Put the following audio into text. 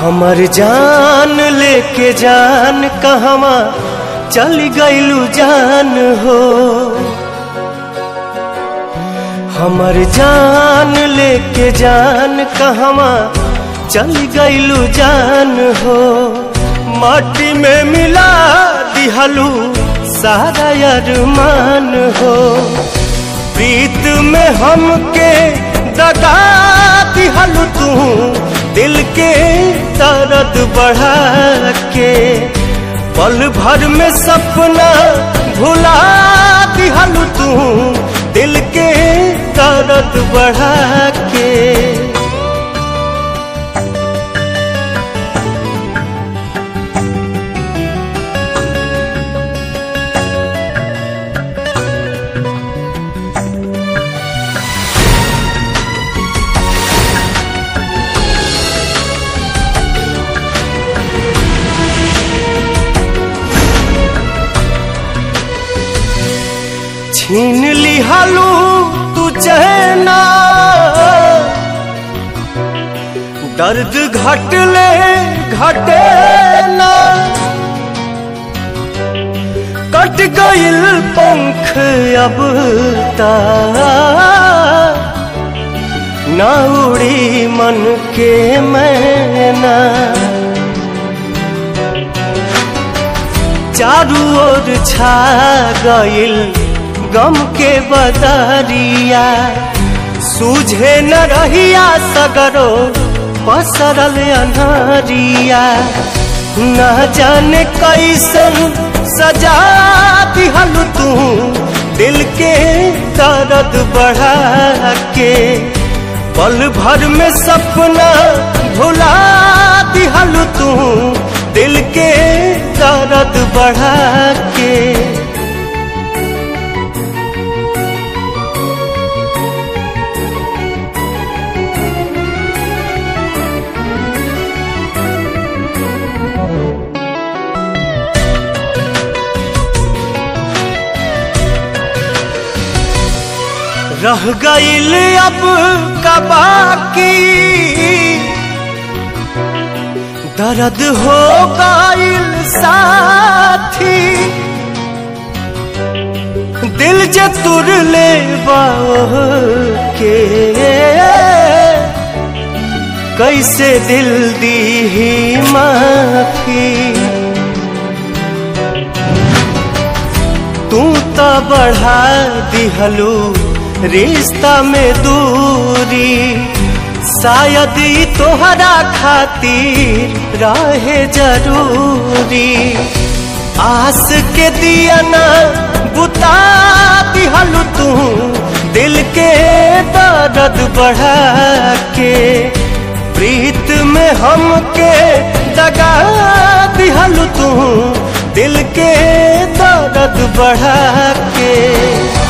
हमर जान लेके जान कहवा चल गईलू जान हो हमर जान लेके जान कहवा चल गईलू जान हो माटी में मिला दिहलू सारा अरमान हो प्रीत में हमके दगा दिहलू तू दिल के दर्द बढ़ा के पल भर में सपना भुला दिहलू तू दिल के दर्द बढ़ा के छीन लिहलू तू चहना दर्द घटले घटे ना कट गइल पंख अब ता ना उड़ी मन के मैना चारू ओर छा गइल गम के बदरिया सूझे न रहिया सगरो पसरल अनहरिया न जाने कैसन सजा दिहल तू दिल के दर्द बढ़ा के पल भर में सपना भुला दिहल तू दिल के दर्द बढ़ा के रह गईल अब का बाकी दर्द हो गईल साथी दिल जे तुर ले के कैसे दिल दी ही माफी तू तो बढ़ा दिहलू रिश्ता में दूरी शायद ही तोहरा खातिर रहे जरूरी आस के दिया ना बुता दिहलू तू दिल के दर्द बढ़ा के प्रीत में हमके दगा दिहलू तू दिल के दर्द बढ़ा के